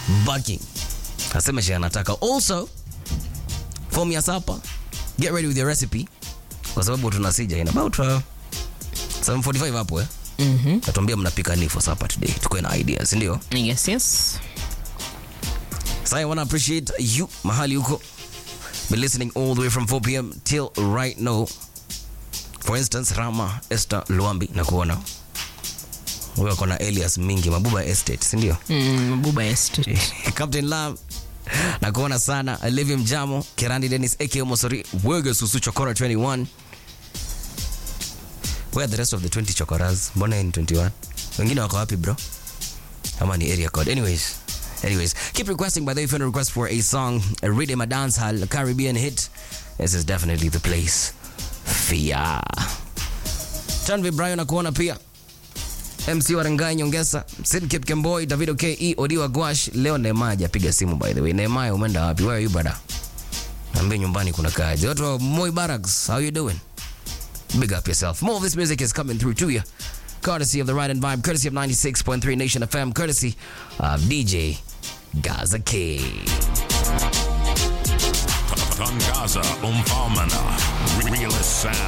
Bucking. Asema she anataka. Also, form ya sapa. Get ready with your recipe. Kwa sababu tunasija in about uh, 745 hapo eh. Mhm. Natuambia mnapika nini for supper today. Tukoe na ideas, ndio? Yes, yes. So I want to appreciate you mahali huko. Been listening all the way from 4 p.m. till right now. For instance, Rama Esther Luambi na kuona. Huyo ako na alias mingi Mabuba Estate, si ndio? Mm, Buba Estate. Captain Lam na kuona sana Olivia Mjamo, Kirandi Dennis aka Mosori, Wege Susu Chokora 21. Where are the rest of the 20 chokoras? Mbona ni 21? Wengine wako wapi bro? Ama ni area code. Anyways, anyways, keep requesting by the way if you want to request for a song, a rhythm, a dance hall, a Caribbean hit. This is definitely the place. Fia. Tanvi Brian na kuona pia. MC Warangai Nyongesa, Sid Kip Kemboi, Davido KE, Odiwa Gwash. Leo Neema hajapiga simu by the way. Neema umeenda wapi? Where are you brother? Niambie nyumbani kuna kazi. Watu wa Moi Barracks, how you doing? Big up yourself. More of this music is coming through to you. Courtesy of the Ride and Vibe, courtesy of 96.3 Nation FM, courtesy of DJ Gaza K. Tangaza Umfalmana. Realest sound.